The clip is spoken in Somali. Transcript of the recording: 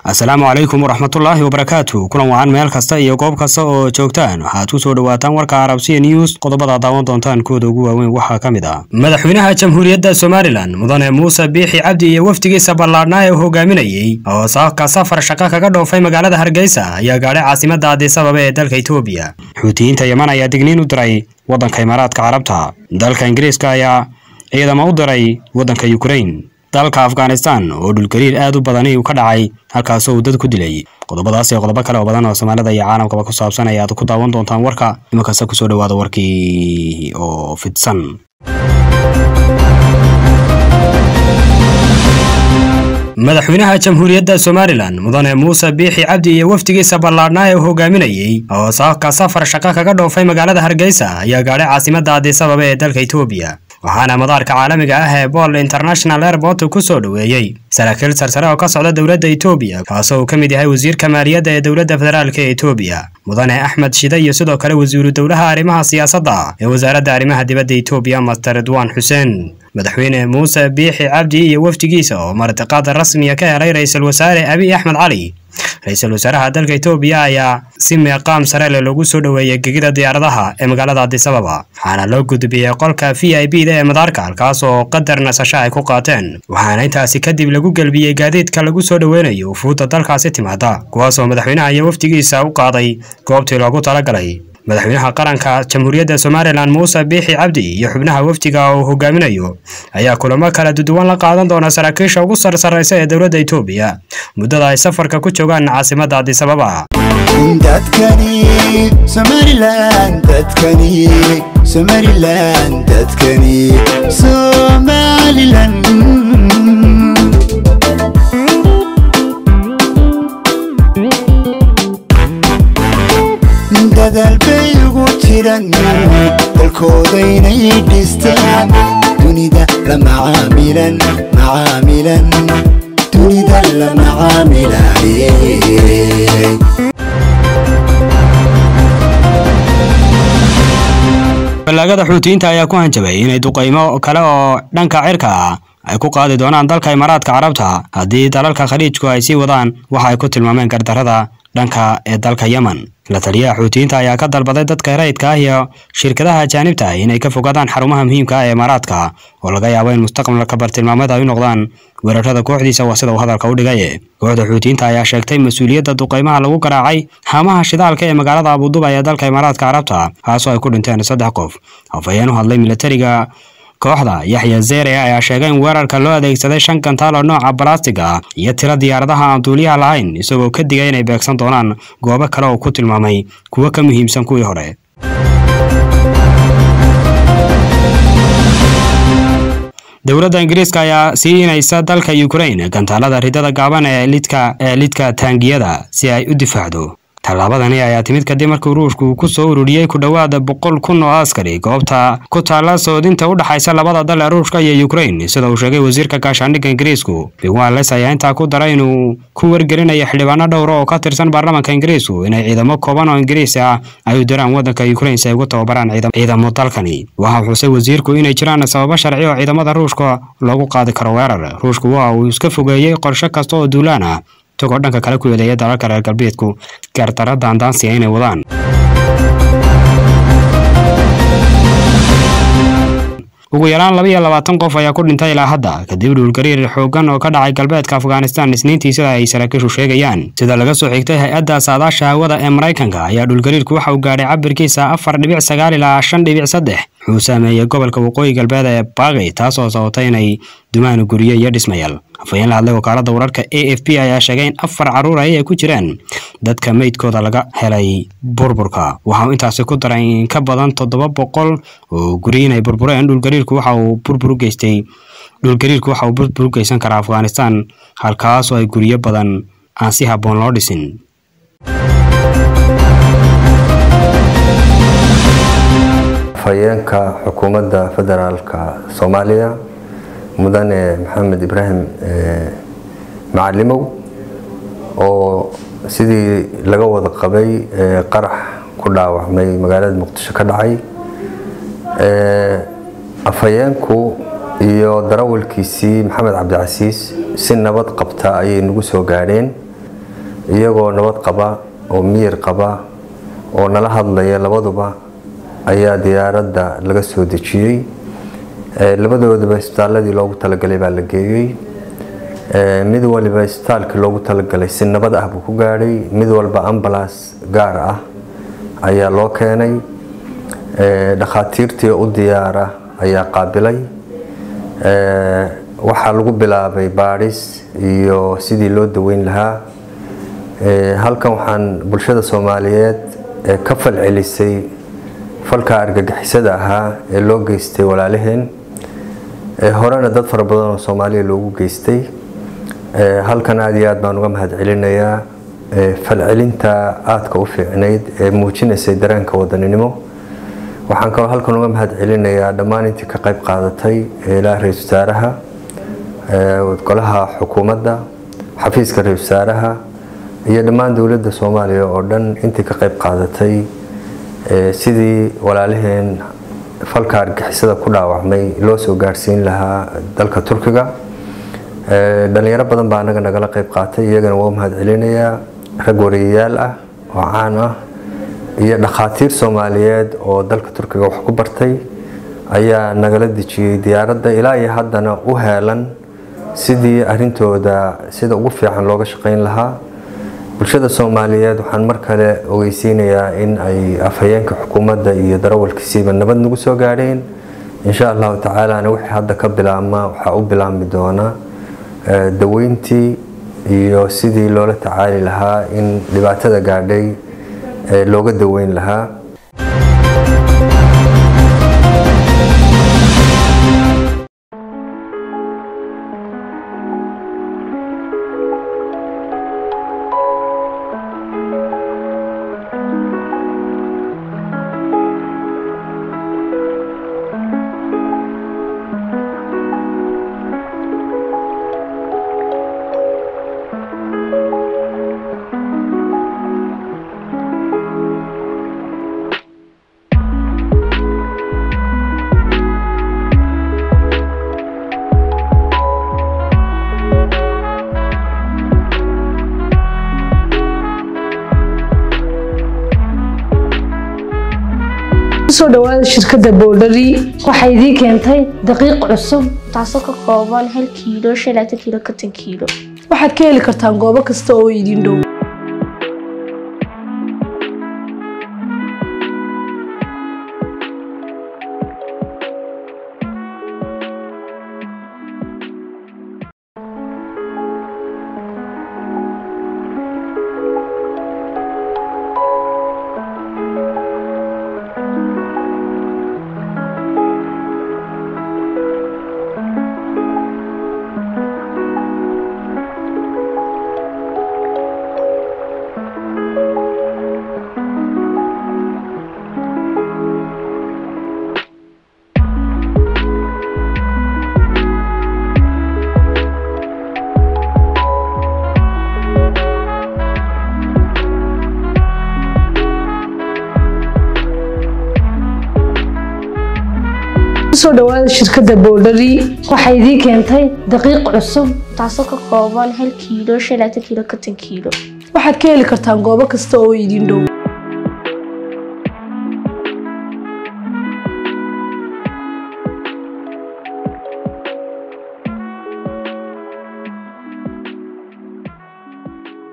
asalaamu calaykum waraxmatullaahi wabarakaatu kulan wacan meel kasta iyo goob kasta oo joogtaan waxaad ku soo dhawaataan warka arabsiya news qodobada daawan doontaan kooda ugu waaweyn waxaa ka mid ah madaxweynaha jamhuuriyadda somalilan mudane muuse biixi cabdi iyo wafdigiisa ballaadhnaa ee uu hogaaminayey oo saaka safar shaqo kaga dhoofay magaalada hargeysa ayaa gaadhay caasimada addisababa ee dalka etoobiya xuutiyiinta yeman ayaa digniin u diray waddanka imaaraadka carabta dalka ingiriiska ayaa ciidamo u diray waddanka yukrain dalka afghanistan oo dhulgariir aad u badani uu ka dhacay halkaasoo uu dad ku dilay qodobadaas iyo qodobo kale oo badan oo soomaalida iyo caalamkaba ku saabsan ayaad ku daawan doontaan warka imankasta kusoo dhawaada warkii oo fidsan madaxweynaha jamhuuriyadda somalilan mudane muuse biixi cabdi iyo wafdigiisa ballaadhnaa ee uu hogaaminayey oo saaka safar shaqo kaga dhoofay magaalada hargeysa ayaa gaadhay caasimada addisababa ee dalka etoobiya waxaana madaarka caalamiga ah ee bool international airport ku soo dhoweeyey saraakiil sarsare oo ka socda dowladda etoobiya kaasoo uu ka mid yahay wasiirka maaliyadda ee dowladda federaalka ee etoobiya mudane axmed shide iyo sidoo kale wasiiru dowlaha arrimaha siyaasadda ee wasaaradda arrimaha dibadda etoobiya master ridwaan xuseen madaxweyne muuse biixi cabdi iyo wafdigiisa oo martiqaada rasmiya ka helay ra-iisul wasaare abiy axmed cali ra-iisul wasaaraha dalka etoobiya ayaa si meeqaam sare leh loogu soo dhoweeyey gegida diyaaradaha ee magaalada addisababa waxaana loo gudbiyey qolka v i b da ee madaarka halkaas oo qadar nasasho ay ku qaateen waxaana intaasi kadib lagu gelbiyey gaadiidka lagu soo dhoweynayo ufuudda dalkaasi timaada kuwaasoo madaxweynaha iyo wafdigiisa u qaaday goobtii loogu talagalay madaxweynaha qaranka jamhuuriyadda somalilan muuse biixi cabdi iyo xubnaha wafdiga uu hogaaminayo ayaa kulamo kala duduwan la qaadan doona saraakiisha ugu sarsaraysa ee dowladda etoobiya muddada ay safarka ku joogaan caasimadda addisababa dadkani somalilan dadkani somalilan dadkani somalilan dadaal bay ugu jiran dalkoodaynay dhistaan dunida la macaamilan macaamilan dunida la macaamilayey ballaagada xuutiyiinta ayaa ku hanjabay inay duqaymo kale oo dhanka cirka ah ay ku qaadi doonaan dalka imaaraadka carabta haddii dalalka khaliijku ay sii wadaan waxa ay ku tilmaameen gardarrada dhanka ee dalka yemen la taliyaha xuutiyiinta ayaa ka dalbaday dadka rayidka ah iyo shirkadaha ajaanibta ah inay ka fogaadaan xarumaha muhiimka ah ee imaaraadka oo laga yaabo in mustaqbalka bartilmaameed ay u noqdaan weerarada kooxdiisa waa sida uu hadalka u dhigay kooxda xuutiyiinta ayaa sheegtay mas-uuliyadda duqaymaha lagu garaacay haamaha shidaalka ee magaalada abuduba ee dalka imaaraadka carabta kaasoo ay ku dhinteen saddex qof afhayeen u hadlay militariga kooxda yaxya zere ayaa sheegay in weerarka loo adeegsaday shan gantaal oo nooca balastiga ah iyo tiro diyaaradaha aan duuliyaha lahayn isagoo ka digay inay beegsan doonaan goobo kale oo ku tilmaamay kuwo ka muhiimsan kuwii hore dowladda ingiriiska ayaa siinaysa dalka ukrain gantaalada ridada gaaban ee lidka ee lidka taangiyada si ay u difaacdo tallaabadani ayaa timid kadib markii ruushku uu ku soo ururiyey ku dhowaada boqol kun oo askari goobta ku taalla soodinta u dhexaysa labada dal ee ruushka iyo ukrain sida uu sheegay wasiirka gaashaandhigga ingiriisku bigwales ayaa intaa ku daray inuu ku wargelinayo xildhibaano dhowra oo ka tirsan baarlamaanka ingiriisku inay ciidamo kooban oo ingiriis ah ay u diraan waddanka ukrain si ay ugu tababaraan ciidamo dalkani waxa xusay wasiirku inay jiraan sababo sharci oo ciidamada ruushka loogu qaadi karo weerar ruushku waa uu iska fogeeyey qorshe kasta oo duulaan ah isagoo dhanka kale ku eedeeya dalalka reer galbeedku gaardara daandaansiga inay wadaan ugu yaraan laba iyo labaatan qof ayaa ku dhintay ilaa hadda kadib dhulgariir xooggan oo ka dhacay galbeedka afghanistan isniintii sida ay saraakiishu sheegayaan sida laga soo xigtay hay-adda saadaasha hawada ee maraykanka ayaa dhulgariirku waxa uu gaadhay cabirkiisa afar dhibic sagaal ilaa shan dhibic saddex wuxuu saameeyey gobolka waqooyi galbeed ee baaqi taasoo sababtay inay dumaan guryo iyo dhismayaal afhayeen la hadlay wakaalada wararka a f p ayaa sheegay in afar carruur ay ay ku jiraan dadka meydkooda laga helay burburka waxa uu intaasi ku daray in ka badan toddoba boqol oo guri inay burbureen dhulgariirku waxa uu burbur u geystay dhulgariirku waxa uu burbur u geysan karaa afghanistan halkaasoo ay guryo badan aan si habboon loo dhisin afhayeenka xukuumadda federaalka soomaaliya mudane maxamed ibraahim macalimow oo sidii laga wada qabay qarax ku dhaawacmay magaalada muqdisho ka dhacay afhayeenku iyo darawalkiisii maxamed cabdicasiis si nabad qabta ayay nagu soo gaadheen iyagoo nabad qaba oo miyir qaba oo nala hadlaya labaduba ayaa diyaaradda laga soo dejiyey labadoodaba isbitaaladii loogu talagalay baa la geeyey mid waliba isbitaalkii loogu talagalay si nabad ah buu ku gaadhay mid walba ambalaas gaar ah ayaa loo keenay dhakhaatiirtii u diyaara ayaa qaabilay waxaa lagu bilaabay baadhis iyo sidii loo daweyn lahaa halkan waxaan bulshada soomaaliyeed ka falcelisay falka argagixisada ahaa ee loo geystay walaalaheen horena dad fara badan oo soomaaliya loogu geystay halkan aada iyo aad baan uga mahad celinayaa falcelinta aadka u fiicnayd ee muujinaysay dareenka wadaninimo waxaan kaloo halkan uga mahad celinayaa dhammaan intii ka qayb qaadatay ilaa ra-isul wasaaraha golaha xukuumadda xafiiska ra-isul wasaaraha iyo dhammaan dowladda soomaaliya oo dhan intii ka qayb qaadatay sidii walaalaheen falka argixisada ku dhaawacmay loo soo gaarsiin lahaa dalka turkiga dhalinyaro badan baa anaga nagala qayb qaatay iyagana waa u mahad celinayaa rag wariyayaal ah oo caan ah iyo dhakhaatiir soomaaliyeed oo dalka turkiga wax ku bartay ayaa nagala dejiyey diyaaradda ilaa iyo haddana u heelan sidii arintooda sida ugu fiican looga shaqayn lahaa bulshada soomaaliyeed waxaan mar kale ogeysiinayaa in ay afhayeenka xukuumadda iyo darawalkiisiiba nabad nagu soo gaadheen insha allahu tacaalana wixii hadda ka bilaabma waxaa u bilaabmi doona daweyntii iyo sidii loola tacaali lahaa in dhibaatada gaadhay looga daweyn lahaa kusoo dhawaada shirkadda boodhari waxay idiin keentay daqiiq cusub taasoo ka kooban hal kiilo shan laatan kiilo konton kiilo waxaad ka heli kartaan goobo kasta oo idiin dhow kusoo dhawaada shirkadda boodhari waxay idiin keentay daqiiq cusub taasoo ka kooban hal kiilo shan laatan kiilo konton kiilo waxaad ka heli kartaan goobo kasta oo idiin dhow